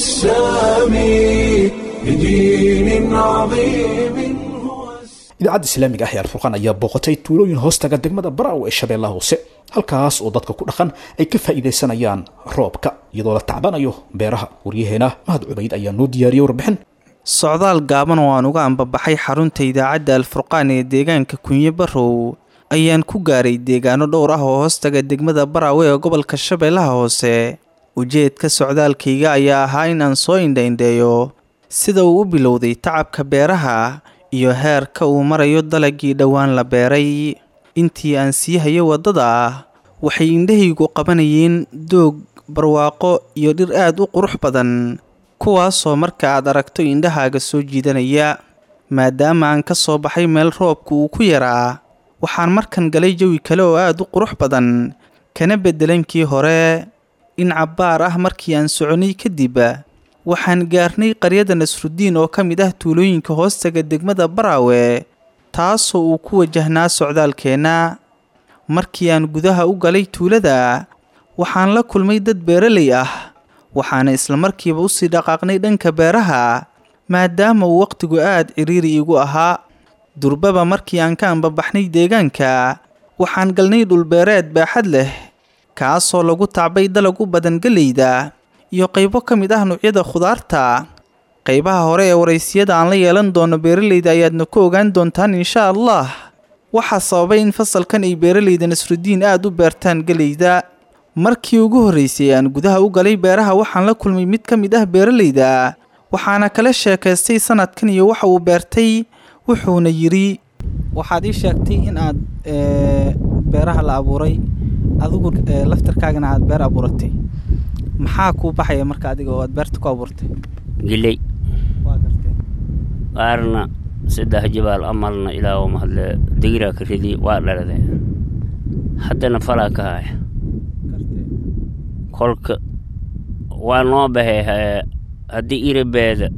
السامي بدين عظيم هو السامي idaacadda islaamiga ah ee alfurqaan ayaa booqatay tuulooyin hoostaga degmada baraaw ee shabeellaha hoose halkaas oo dadka ku dhaqan ay ka faa'iidaysanayaan roobka iyadoo la tacbanayo beeraha waryaheena mahad cubayd ayaa noo diyaariyey warbixin socdaal gaaban oo aan uga ambabaxay xarunta idaacadda alfurqaan ee deegaanka kunye barow ayaan ku gaaray deegaano dhowr ah oo hoostaga degmada baraawe ee gobolka shabeellaha hoose ujeedka socdaalkayga ayaa ahaa in aan soo indhaindheeyo sida uu u bilowday tacabka beeraha iyo heerka uu marayo dalagii dhowaan la beeray intii aan sii hayo waddada waxay indhahaygu qabanayeen doog barwaaqo iyo dhir aad u qurux badan kuwaasoo marka aad aragto indhahaaga soo jiidanaya maadaama aan ka soo baxay meel roobka uu ku yaraa waxaan markan galay jawi kale oo aad u qurux badan kana beddelankii hore in cabbaar ah markii aan soconay kadib waxaan gaarnay qaryada nasrudiin oo ka mid ah tuulooyinka hoostaga degmada baraawe taasoo uu ku wajahnaa socdaalkeenna markii aan gudaha u galay tuulada waxaan la kulmay dad beeraley ah waxaana islamarkiiba usii dhaqaaqnay dhanka beeraha maadaama uu wakhtigu aad cidhiiri igu ahaa durbaba markii aan ka ambabaxnay deegaanka waxaan galnay dhulbeereed baaxad leh kaasoo lagu tacbay dalag u badan geleyda iyo qaybo ka mid ah nuucyada khudaarta qaybaha hore ee waraysiyada aan la yeelan doono beeraleyda ayaadna ku ogaan doontaan insha allah waxaa sababay in fasalkan ay beeraleyda nasrudiin aada u beertaan geleyda markii ugu horreysay aan gudaha u galay beeraha waxaan la kulmay mid ka mid ah beeraleyda waxaana kala sheekaystay sanadkan iyo waxa uu beertay wuxuuna yidhi waxaad ii sheegtay in aad beeraha la abuuray adigu laftarkaagana aad beer abuuratay maxaa kuu baxaya marka adiga oo aad beerta ku abuurtay giley qaarna saddex jibaal amalna ilaa oo mahadle digiraa ka ridi waa dhalade haddana falaa ka haya kolka waa noo baxay haddii iribeeda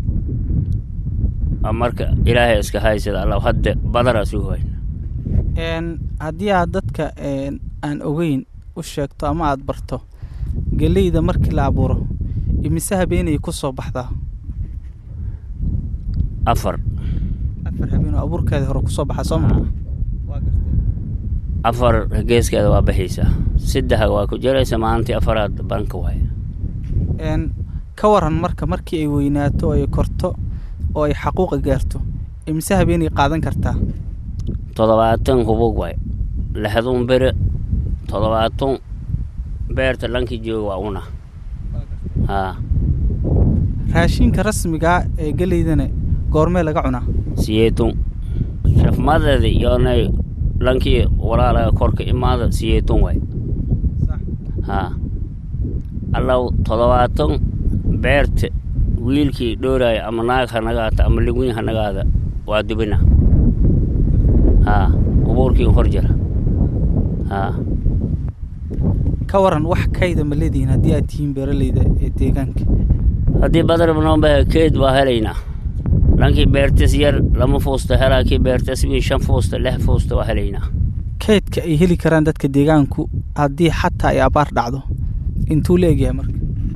marka ilaahay iska haysada alla hadda badaraas u hayna haddii aad dadka aan ogeyn u sheegto ama aad barto geleyda markii la abuuro imise habeenay ku soo baxdaa afar afar habeen oo abuurkeeda hore kusoo baxa soo maa afar geeskeeda waa baxaysaa saddexa waa ku jiraysa maalintii afaraad banka waaya ka waran marka markii ay weynaato oo ay korto oo ay xaquuqa gaarto imise habeenay qaadan kartaa toddobaatan hubug waay lixdun bere toddobaatan beerta lankii jooga waa una haa raashinka rasmigaa ee geleydana goormee laga cunaa siyeetun shafmadeeda yoonay lankii walaalaga korka imaada siyeetun waay haa allaw toddobaatan beerta wiilkii dhooraaya ama naag ha nagaata ama liguyn ha nagaada waa dubina haa ubuurkii hor jira haa ka waran wax kayda ma leedihiin haddii aad tihiin beeraleyda ee deegaanka haddii badarba noo bahe keed waa helaynaa lankii beertas yar lama fuusta helaa kii beertas wiin shan fuusta lix fuusta waa helaynaa kaydka ay heli karaan dadka deegaanku haddii xataa ay abaar dhacdo intuu la egyahay marka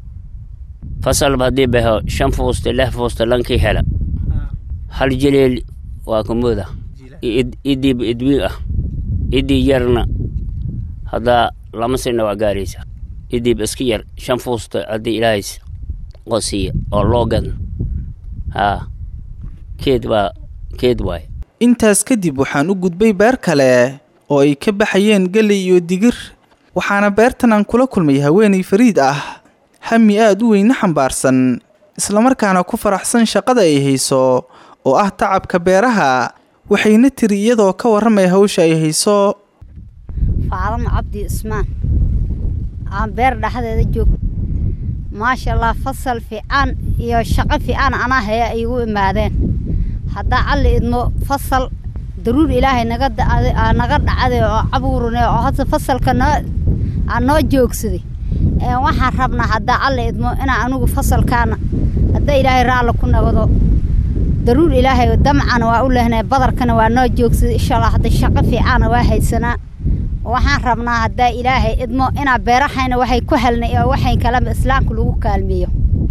fasalba haddii baho shan fuusta lix fuusta lankii hela hal jeleel waa kumooda idiiba idwiin ah idii yarna haddaa lama sina waa gaaraysa idiib iska yar shan fuusta haddii ilaahays qosiya oo loo gadan haa keed waa keed waay intaas kadib waxaan u gudbay beer kale oo ay ka baxayeen geley iyo digir waxaana beertan aan kula kulmay haweenay fariid ah hami aad u weyne xambaarsan islamarkaana ku faraxsan shaqada ay hayso oo ah tacabka beeraha waxayna tiri iyadoo ka warramaya hawsha ay hayso faadama cabdi ismaan aan beer dhexdeeda joog maasha allah fasal fiican iyo shaqo fiican anaa haya ay igu imaadeen haddaa calli idmo fasal daruur ilaahay naga naga dhacday oo cabuurune oo hadda fasalka noo aan noo joogsaday waxaan rabnaa haddaa calli idmo inaa anigu fasalkaana haddaa ilaahay raalli ku nagado daruur ilaahay damcana waa u lehnay badarkana waa noo joogsaday insha allah hadda shaqo fiicana waa haysanaa waxaan rabnaa haddaa ilaahay idmo inaa beerahayna waxay ku helnay oo waxay kaleba islaamka lagu kaalmeeyo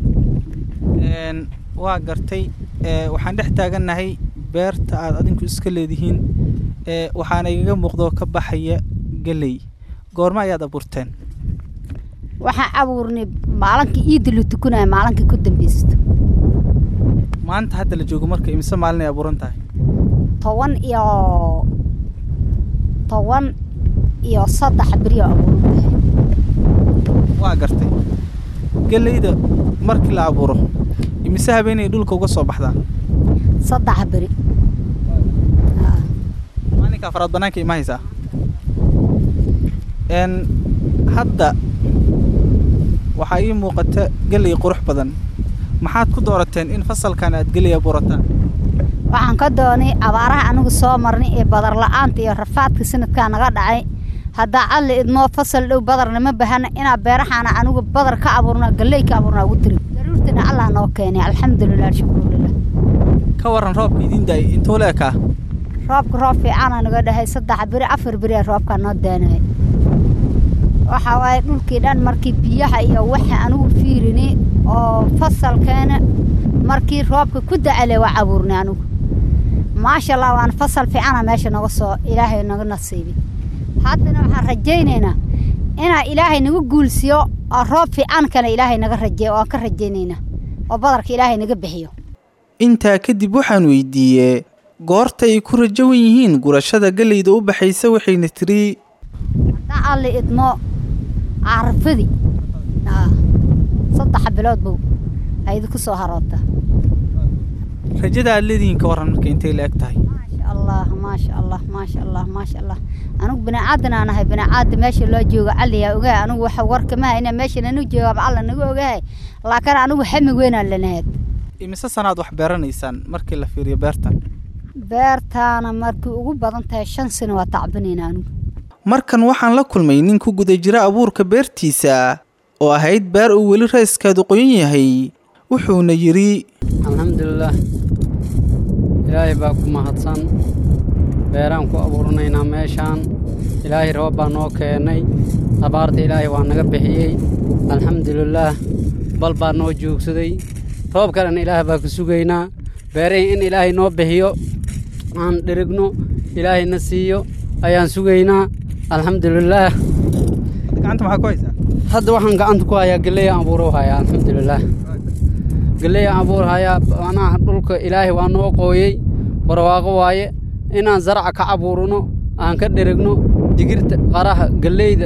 waa gartay waxaan dhex taagannahay beerta aad adinku iska leedihiin waxaana igaga muuqdoo ka baxaya geley goorma ayaad abuurteen waxaan abuurnay maalinkii iidda la tukanaya maalinkii ku dambeysto maanta hadda la joogo marka imise maalin ay abuuran tahay toban iyo toban iyo saddex beriyo abuuran tahay waa gartay geleyda markii la abuuro imise habeenay dhulka uga soo baxdaa saddex beri maalinka afraad bannaanka ima haysaa n hadda waxaa ii muuqata geley qurux badan maxaad ku doorateen in fasalkan aad geley abuurataan waxaan ka doonay abaaraha anigu soo marnay ee badar la-aanta iyo rafaadka sanadkaa naga dhacay haddaa cadli idmoo fasal dhow badarna ma bahana inaa beerahaana anigu badar ka abuurna galley ka abuurna ugu tiri daruurtina allah noo keenay alxamdulilah alshukrulilah ka waran roobka idiin daayay intuu leekaa roobka roob fiicaana naga dhahay saddex beri afar beri ee roobkaa noo daanaya waxa waaye dhulkii dhan markii biyaha iyo waxa anigu fiirini oo fasalkeena markii roobka ku dacale waa abuurnay anigu maasha allah waana fasal fiicana meesha naga soo ilaahay naga nasiibay haddana waxaan rajaynaynaa inaa ilaahay naga guulsiyo oo roob fiican kale ilaahay naga rajeeyo waan ka rajaynaynaa oo badarka ilaahay naga bixiyo intaa kadib waxaan weydiiyey goorta ay ku rajawan yihiin gurashada geleyda u baxaysa waxayna tiri haddaa alli idmo carafadi saddex bilood bow aydi ku soo haroota rajada aad leedihiin ka warran marka intay la eg tahay maasha allah maasha allah maasha allah maasha allah anigu biniaadan aan ahay biniaada meesha loo jooga alliyaa ogahay anigu waxa warka ma hayna meesha nanu joogaaba alla naga ogahay laakiin anigu xamig weynaan lanahayd imise sanaad wax beeranaysaan markii la fiiriyo beertan beertaana markii ugu badan tahay shan sano waa tacbinayna anigu markan waxaan la kulmay nin ku guda jira abuurka beertiisa oo ahayd beer uu weli rayskeedu qoyan yahay wuxuuna yidhi alxamdulilaah ilaahay baa ku mahadsan beeraan ku abuuranaynaa meeshaan ilaahay roob baa noo keennay abaarta ilaahay waa naga bixiyey alxamdulilaah bal baa noo joogsaday roob kalena ilaah baa ku sugaynaa beerahii in ilaahay noo bixiyo aan dhirigno ilaahayna siiyo ayaan sugaynaa alxamdulilaah gacanta maxaa ku haysaa hadda waxaan gacanta ku hayaa galeya abuuro hayaa alxamdulilaah galeya abuur hayaa macnaha dhulka ilaahay waa noo qooyey barwaaqo waaye inaan zaraca ka abuurno aan ka dherigno digirta qaraha galeyda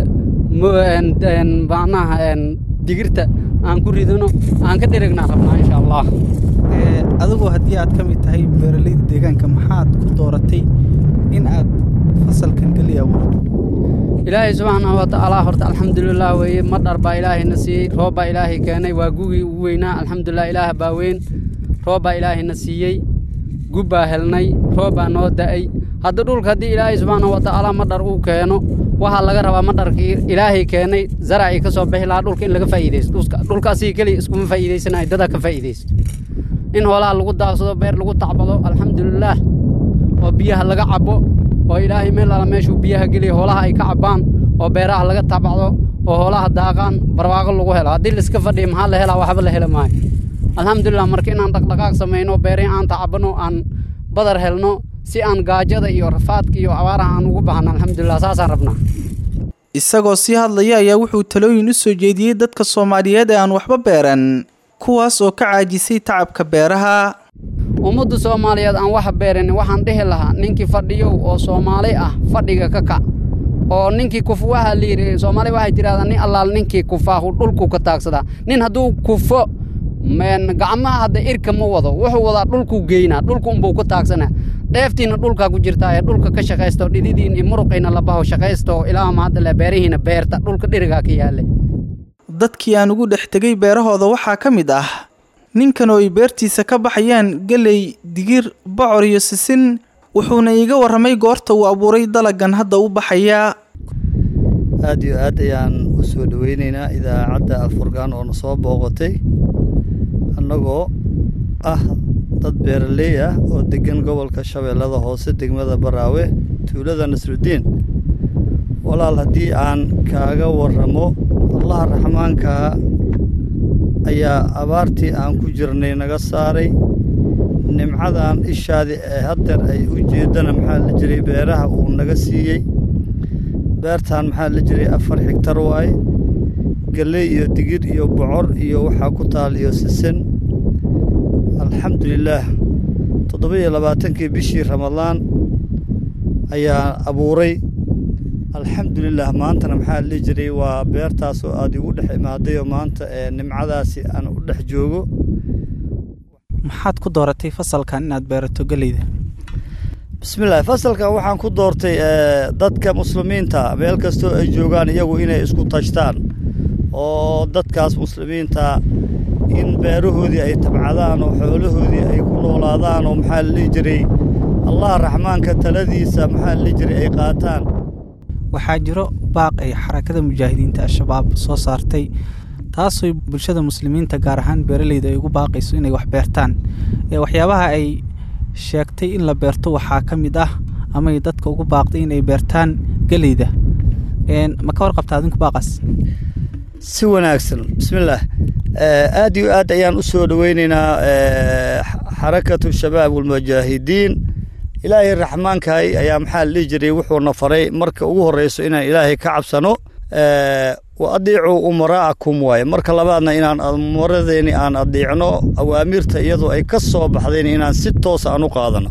macnaha digirta aan ku ridano aan ka dherignaa rabnaa insha allah adigu haddii aad ka mid tahay beeraleyda deegaanka maxaad ku dooratay in aad fasalkan geley abuurto ilaahay subxaanahu watacaala horta alxamdulilah weeye madhar baa ilaahayna siiyey roob baa ilaahay keenay waa gugii ugu weynaa alxamdulilah ilaah baa weyn roob baa ilaahayna siiyey gub baa helnay roob baa noo da'ay hadda dhulka haddii ilaahay subxaanahu watacaala madhar uu keeno waxaa laga rabaa madharkii ilaahay keenay zaracii ka soo bixi lahaa dhulka in laga faa'iidaysto dhulka asigi keliya iskuma faa'iidaysanayo dadaa ka faa'iidaysto in hoolaha lagu daaqsado beer lagu tacbado alxamdulilaah oo biyaha laga cabbo oo ilaahay meel alla meeshuu biyaha geliya hoolaha ay ka cabbaan oo beeraha laga tabacdo oo hoolaha daaqaan barwaaqo lagu helo haddii laiska fadhiya maxaa la helaa waxba la heli maayo alxamdulilah marka inaan dhaqdhaqaaq samayno beerihi aan tacabano aan badar helno si aan gaajada iyo rafaadka iyo abaaraha aan ugu baxno alxamdulilah saasaan rabnaa isagoo sii hadlaya ayaa wuxuu talooyin u soo jeediyey dadka soomaaliyeed ee aan waxba beeran kuwaas oo ka caajisay tacabka beeraha ummadda soomaaliyeed aan wax beerin waxaan dhihi lahaa ninkii fadhiyow oo soomaali ah fadhiga ka kac oo ninkii kuf waxaa la yidhi soomaali waxay tidhahdaa nin allaal ninkii kufaahu dhulku ka taagsadaa nin hadduu kufo gacmaha hadda irka ma wado wuxuu wadaa dhulkuu geynaa dhulku unbuu ku taagsanaa dheeftiina dhulkaa ku jirtaa ee dhulka ka shaqaysto dhididiin iyo muruqiina labaho shaqaysto ilaa mahadale beerihiina beerta dhulka dhirigaa ka yaale dadkii aan ugu dhex tegay beerahooda waxaa ka mid ah ninkan oo ay beertiisa ka baxayaan geley digir bocor iyo sisin wuxuuna iiga warramay goorta uu abuuray dalagan hadda u baxayaa aad iyo aad ayaan u soo dhoweynaynaa idaacadda alfurqaan oo na soo booqatay annagoo ah dad beeraley ah oo deggan gobolka shabeellada hoose degmada baraawe tuulada nasrudiin walaal haddii aan kaaga warramo allaha raxmaankaa ayaa abaartii aan ku jirnay naga saaray nimcadan ishaadii ee haddeer ay u jeeddana maxaa la jiray beeraha uu naga siiyey beertan maxaa la jiray afar xigtar waaye galley iyo digir iyo bocor iyo waxaa ku taal iyo sisin alxamdulilaah toddoba iyo labaatankii bishii ramadaan ayaa abuuray alxamdulilah maantana maxaa la jiray waa beertaasoo aad igu dhex imaadayoo maanta ee nimcadaasi aan u dhex joogo maxaad ku dooratay fasalkan inaad beerato geleyda bismillaah fasalkan waxaan ku doortay dadka muslimiinta meel kastoo ay joogaan iyagu inay isku tashtaan oo dadkaas muslimiinta in beerahoodii ay tabcadaan oo xoolahoodii ay ku noolaadaan oo maxaa la dhihi jiray allah raxmaanka taladiisa maxaa la dhihi jiray ay qaataan waxaa jiro baaq ay xarakada mujaahidiinta al-shabaab soo saartay taasoo bulshada muslimiinta gaar ahaan beeraleyda ay ugu baaqayso inay wax beertaan ee waxyaabaha ay sheegtay in la beerto waxaa ka mid ah amay dadka ugu baaqday inay beertaan geleyda ma ka warqabta adinku baaqaas si wanaagsan bismillaah aad iyo aad ayaan u soo dhoweynaynaa xarakatu shabaab walmujaahidiin ilaahay raxmaankahay ayaa maxaa la dhihi jiray wuxuuna faray marka ugu horreyso inaan ilaahay ka cabsano wa adiicuu umaraa'akum waaye marka labaadna inaan umaradeeni aan adiicno awaamirta iyadoo ay ka soo baxdeen inaan si toosa aan u qaadano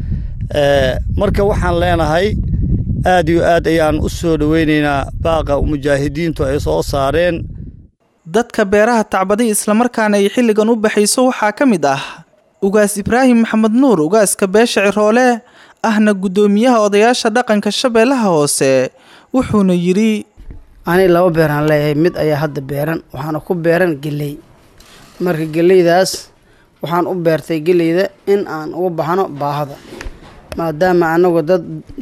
marka waxaan leenahay aad iyo aad ayaan u soo dhoweynaynaa baaqa mujaahidiintu ay soo saareen dadka beeraha tacbaday islamarkaana ay xilligan u baxayso waxaa ka mid ah ugaas ibraahim maxamed nuur ugaaska beesha ciroole ahna guddoomiyaha odayaasha dhaqanka shabeellaha hoose wuxuuna yidhi ani laba beeraan leeyahay mid ayaa hadda beeran waxaana ku beeran geley marka geleydaas waxaan u beertay geleyda in aan uga baxno baahada maadaama anagu dad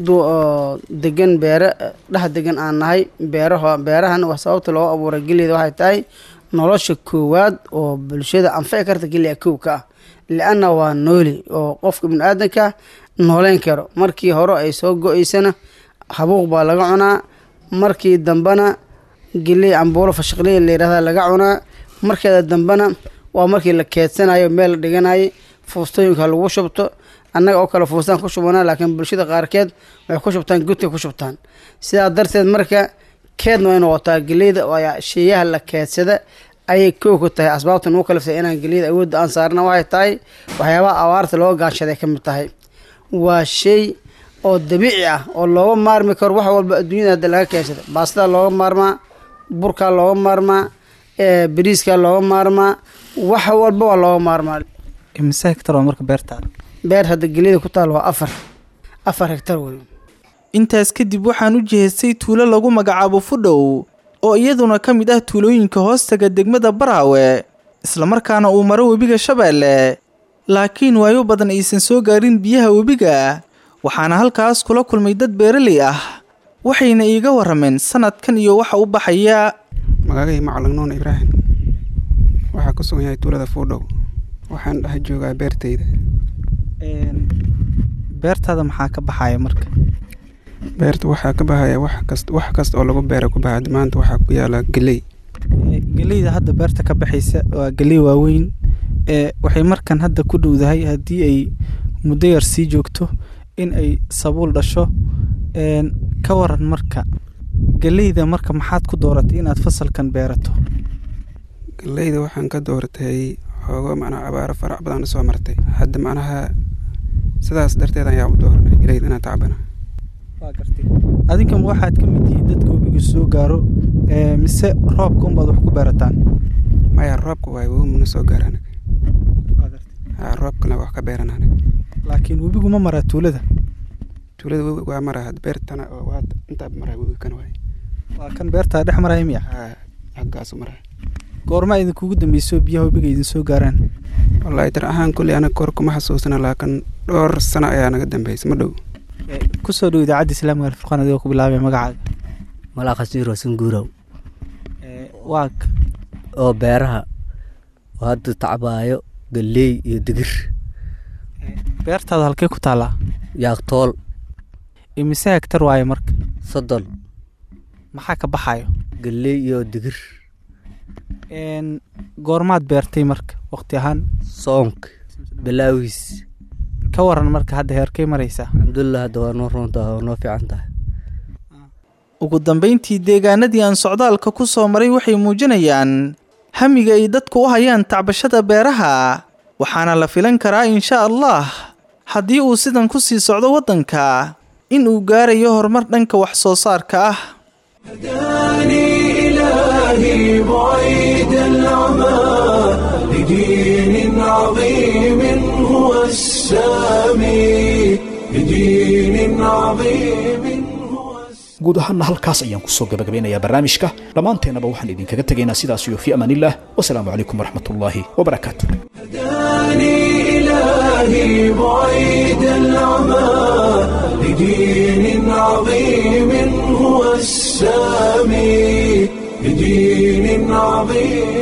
degan beere dhex degan aan nahay beeraho beerahan wax sababta loo abuuray geleyda waxay tahay nolosha koowaad oo bulshada anfici karta geliya kow ka ah li-anna waa nooli oo qofka bini-aadanka nooleyn karo markii hore ay soo go-eysana habuuq baa laga cunaa markii dambena geley cambuulo fashaqliya layidhahda laga cunaa markeeda dambena waa markii la keedsanayo meel la dhiganayo fuustooyinka lagu shubto annaga oo kale fuustaan ku shubana laakiin bulshada qaarkeed waxay ku shubtaan gudka ku shubtaan sidaa darteed marka keedna way noqotaa geleyda ayaa sheeyaha la keedsada ayay kow ku tahay asbaabta nugu kaliftay inaan geliyada awoodda aan saarna waxay tahay waxyaabaha abaarta loo gaanshaday ka mid tahay waa shay oo dabiici ah oo looga maarmi karo wax walba adduunyada hadda laga keensada baastada looga maarmaa burkaa looga maarmaa bariiskaa looga maarmaa wax walba waa looga maarmaa imise hektar waa marka beertaada beer hadda geliyada ku taal waa afar afar hektar wey intaas kadib waxaan u jihaystay tuulo lagu magacaabo fudhow oo iyaduna ka mid ah tuulooyinka hoostaga degmada baraawe islamarkaana uu maro webiga shabeelle laakiin waayo badan aysan soo gaarin biyaha webiga waxaana halkaas kula kulmay dad beeraley ah waxayna iiga warrameen sanadkan iyo waxa u baxaya magacay macalin nuun ibraahim waxaa ku sugan yahay tuulada fuudhow waxaan dhex joogaa beertayda beertaada maxaa ka baxaya marka beerta waxaa ka baxaya wax kast wax kasta oo lagu beera ku baxa maanta waxaa ku yaala geley geleyda hadda beerta ka baxaysa waa geley waaweyn ee waxay markan hadda ku dhowdahay haddii ay muddo yar sii joogto in ay sabuul dhasho ka waran marka geleyda marka maxaad ku dooratay inaad fasalkan beerato geleyda waxaan ka dooratay xoogo macnaha abaaro farac badan soo martay hadda macnaha sidaas darteed ayaa u dooranay geleyda inaan tacbana adinkama waxaad ka mid tihiin dadka webiga soo gaaro mise roobka unbaad wax ku beerataan maya roobka waay wemuna soo gaara anaga roobkana wax ka beeran anaga laakiin webigu ma maraa tuulada tuulada webi waa maraa beertana oo waa intaa maraa webi kan waay waa kan beertaa dhex maraya miya xaggaasu maraa goormaa idinkugu dambeyso biyaha webiga idin soo gaaraan wallaahi dar ahaan kulli anaga kor kuma xasuusana laakiin dhowr sano ayaa naga dambeysay ma dhow kusoo dhow idaacadda islaamiga alfurqaan adigoo ku bilaabay magacaaga malaaqasiiro sanguurow waag oo beeraha oo hadda tacbaayo galley iyo digir beertaada halkee ku taallaa yaaqtool imise hektar waaye marka soddon maxaa ka baxayo galley iyo digir goormaad beertay marka waqti ahaan soonka bilaawiis ka waran marka hadda heerkay maraysaa alxamdulilah hadda waa noo roontaha waa noo fiican tahay ugu dambayntii deegaanadii aan socdaalka ku soo maray waxay muujinayaan hamiga ay dadku u hayaan tacbashada beeraha waxaana la filan karaa insha allah haddii uu sidan ku sii socdo waddanka in uu gaarayo horumar dhanka wax soo saarka ah إلهي بعيد العمى لدين عظيم هو السامي لدين عظيم guud ahaanna halkaas ayaan kusoo gabagabeynayaa barnaamijka dhammaanteennaba waxaan idinkaga tegaynaa sidaas iyo fii amaaniillah wasalaamu calaykum waraxmatullaahi wabarakaatu إلهي بعيد العمى لدين عظيم هو السامي لدين عظيم